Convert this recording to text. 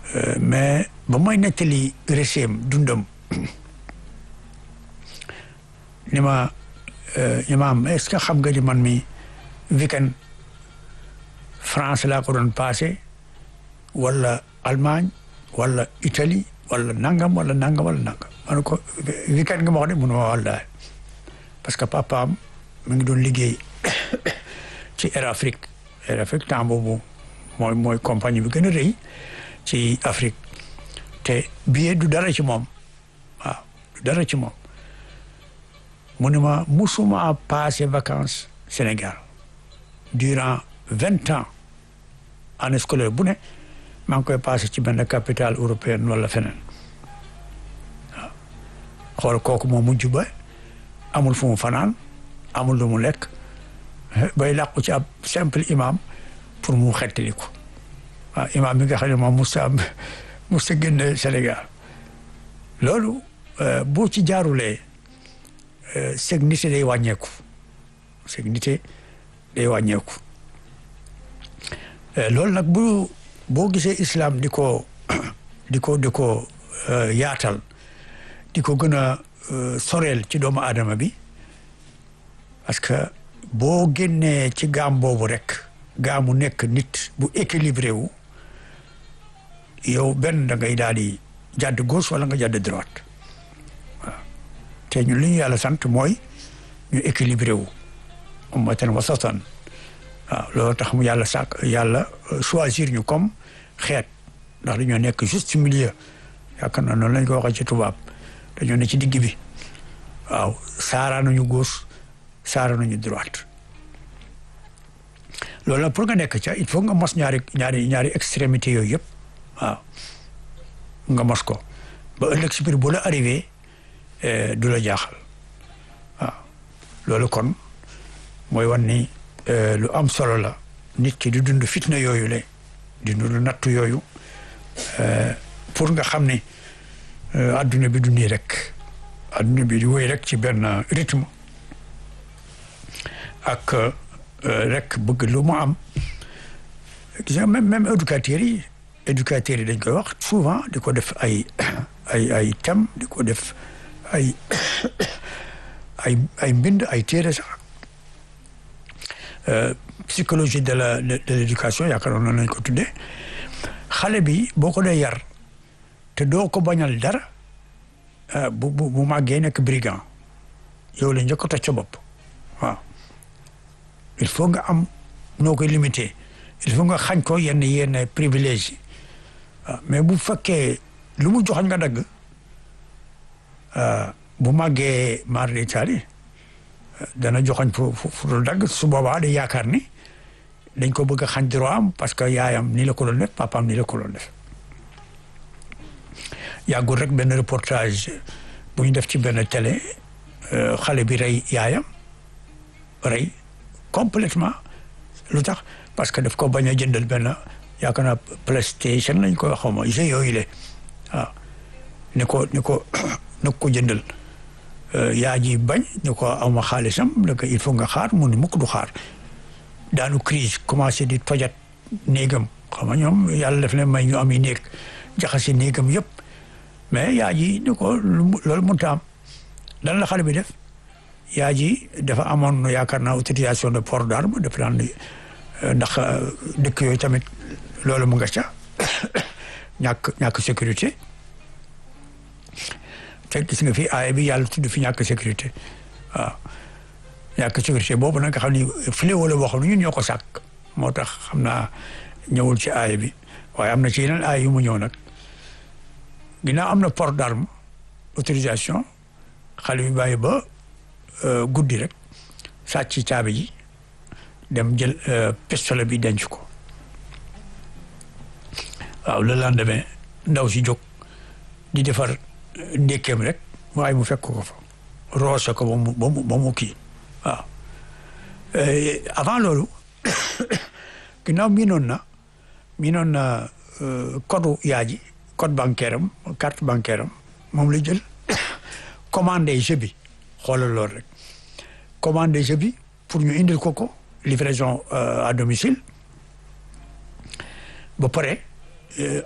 mais ba may nettali récém dundam ni ma ni ma am est-ce que xam nga ni man mi weekend France laa ko doon passé wala Allemagne wala Italie wala nangam wala nangam wala nangam ma ne ko weekend nga ma wax de mun ma wallaay parce que papaam mi ngi doon liggéey ci Air Afrique Air Afrique temps boobu mooy mooy compagnie bi gën a rëy ci Afrique te billet du dara ci moom waaw du dara ci moom mu ne ma musuma passé vacances Sénégal durant vingt ans année scolaire bu ne maa ngi koy passé ci benn capitale européenne wala feneen waaw xool kooku moo mujj ba amul fu mu fanaan amul lu mu lekk bay làqu ci ab simple imam pour mu xettali ko waaw imam bi nga xam ne moom musta musta génn Sénégal loolu boo ci jaarulee seg nité day wàññeeku seg nité day wàññeeku loolu nag bu boo gisee islam di ko di ko di ko yaatal di ko gën a soreel ci doomu aadama bi parce que boo génnee ci gaam boobu rek gaamu nekk nit bu équilibré wu yow benn da ngay daal di jàdd gauche wala nga jàdd droite waaw te ñu li ñu yàlla sant mooy ñu équilibré wu ummatan wasatan waaw loolu tax mu yàlla sàkk yàlla choisir ñu comme xeet ndax dañoo nekk juste milieu yaakaar naa noonu lañ ko waxee ci tubaab dañoo ne ci digg bi waaw saara nañu gauche saara nañu droite loolu nag pour nga nekk ca il faut nga mos ñaari ñaari ñaari extrémité yooyu yëpp waaw nga mos ko ba ëllëg si biir bu la arrivé du la jaaxal waaw loolu kon mooy wan ni lu am solo la nit ki di dund fitna yooyu le di dund nattu yooyu pour nga xam ne adduna bi du nii rek adduna bi di wéy rek ci benn rythme ak rek bëgg lu mu am gis nga même même éducateurs yi éducateurs yi dañ koy wax souvent di ko def ay ay ay thème di ko def ay ay ay mbind ay téere sax psychologie de la de l'éducation yaakaar noonu lañ ko tuddee xale bi boo ko dee yar te doo ko bañal dara bu bu bu màggee nekk brigand yow la njëkk a toj sa bopp waaw il faut nga am noo koy limité il faut nga xañ ko yenn yenn privilège yi waaw mais bu fekkee lu mu joxañ nga dagg bu màggee mar d'Italie dana joxañ fu fu dul dagg su boobaa day yaakaar ni dañ ko bëgg a xañ droit am parce que yaayam ni la ko doon def papaam ni la ko doon def yàggul rek benn reportage bu ñu def ci benn télé xale bi rey yaayam rey complètement lu tax parce que daf ko bañ a jëndal benn yaakaar naa PlayStation lañ ko xaw ma jeu yooyu le waaw ni ko ni ko na ko jëndal yaa ji bañ ni ko awma xaalisam da ko il faut nga xaar mu ni mukk du xaar daanu crise commencé di tojat néegam xam nga ñoom yàlla def leen may ñu am yi néeg jaxase néegam yëpp mais yaa ji ni ko loolu mënut a am lan la xale bi def yaa ji dafa amoon yaakaar naa autorisation de port d'arme def daan ndax dëkk yooyu tamit loolu mu nga ca ñàkk ñàkk sécurité te gis nga fi aaya bi yàlla tudd fi ñàkk sécurité waaw ñàkk sécurité boobu nag nga xam ni fléau la boo xam ne ñun ñoo ko sàkk moo tax xam naa ñëwul ci aaya bi waaye am na ci yeneen aaya yu mu ñëw nag ginnaaw am na port d'arme autorisation xale bi bàyyi ba guddi rek sàcc caabi ji dem jël pistolet bi denc ko waaw le lendemain ndaw si jóg di defar ndékkeem rek waaye mu fekk ko fa roose ko ba mu ba mu ba mu kii waaw avant loolu ginnaaw miinoon na miinoon na code yaa ji code bancaire am carte bancaire am moom la jël commandé jeu bi xoolal loolu rek commandé jeu bi pour ñu indil ko ko livraison à domicile ba pare